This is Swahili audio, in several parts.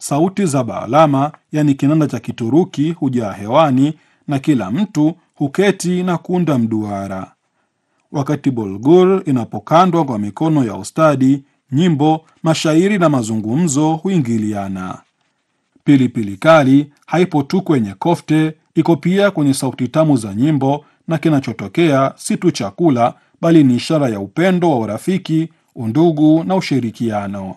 sauti za baalama, yani kinanda cha Kituruki, hujaa hewani na kila mtu huketi na kuunda mduara. Wakati bulgur inapokandwa kwa mikono ya ustadi, nyimbo, mashairi na mazungumzo huingiliana. Pilipili kali haipo tu kwenye kofte, iko pia kwenye sauti tamu za nyimbo, na kinachotokea si tu chakula, bali ni ishara ya upendo wa urafiki, undugu na ushirikiano.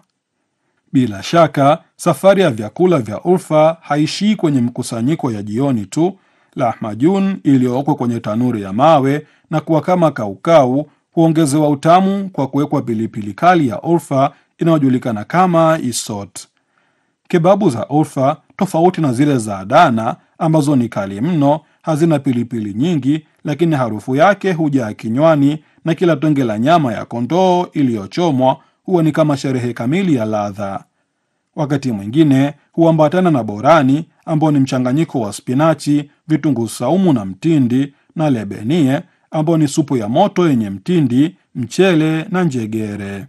Bila shaka, safari ya vyakula vya Urfa haishii kwenye mkusanyiko ya jioni tu. Lahmajun iliyookwa kwenye tanuri ya mawe na kuwa kama kaukau huongezewa utamu kwa kuwekwa pilipili kali ya Urfa inayojulikana kama isot. Kebabu za Urfa, tofauti na zile za Adana ambazo ni kali mno, hazina pilipili nyingi, lakini harufu yake hujaa kinywani na kila tonge la nyama ya kondoo iliyochomwa huwa ni kama sherehe kamili ya ladha. Wakati mwingine huambatana na borani ambao ni mchanganyiko wa spinachi, vitunguu saumu na mtindi, na lebenie ambao ni supu ya moto yenye mtindi, mchele na njegere.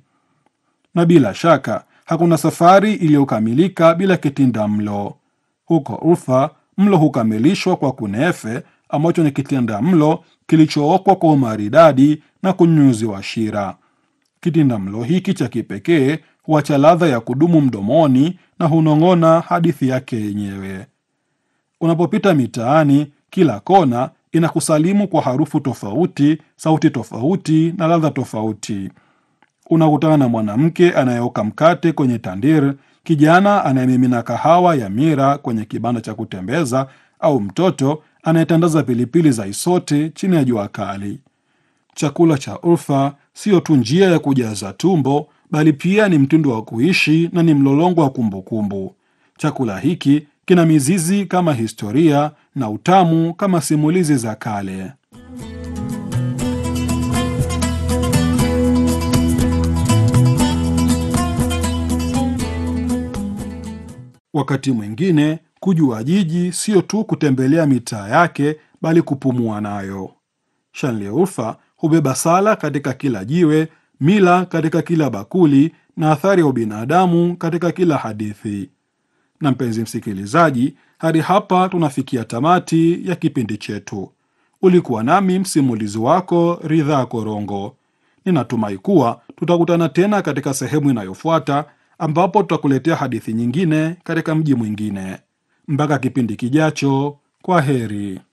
Na bila shaka hakuna safari iliyokamilika bila kitinda mlo. Huko Urfa, mlo hukamilishwa kwa kunefe, ambacho ni kitinda mlo kilichookwa kwa umaridadi na kunyunyuziwa shira. Kitinda mlo hiki cha kipekee huacha ladha ya kudumu mdomoni na hunong'ona hadithi yake yenyewe. Unapopita mitaani, kila kona inakusalimu kwa harufu tofauti, sauti tofauti na ladha tofauti. Unakutana na mwanamke anayeoka mkate kwenye tandir, kijana anayemimina kahawa ya mira kwenye kibanda cha kutembeza, au mtoto anayetandaza pilipili za isote chini ya jua kali. Chakula cha Urfa siyo tu njia ya kujaza tumbo, bali pia ni mtindo wa kuishi na ni mlolongo wa kumbukumbu. Chakula hiki kina mizizi kama historia na utamu kama simulizi za kale. Wakati mwingine kujua jiji sio tu kutembelea mitaa yake, bali kupumua nayo. Shanli Urfa hubeba sala katika kila jiwe, mila katika kila bakuli, na athari ya ubinadamu katika kila hadithi. Na mpenzi msikilizaji, hadi hapa tunafikia tamati ya kipindi chetu. Ulikuwa nami msimulizi wako Ridhaa Korongo. Ninatumai kuwa tutakutana tena katika sehemu inayofuata ambapo tutakuletea hadithi nyingine katika mji mwingine. Mpaka kipindi kijacho, kwa heri.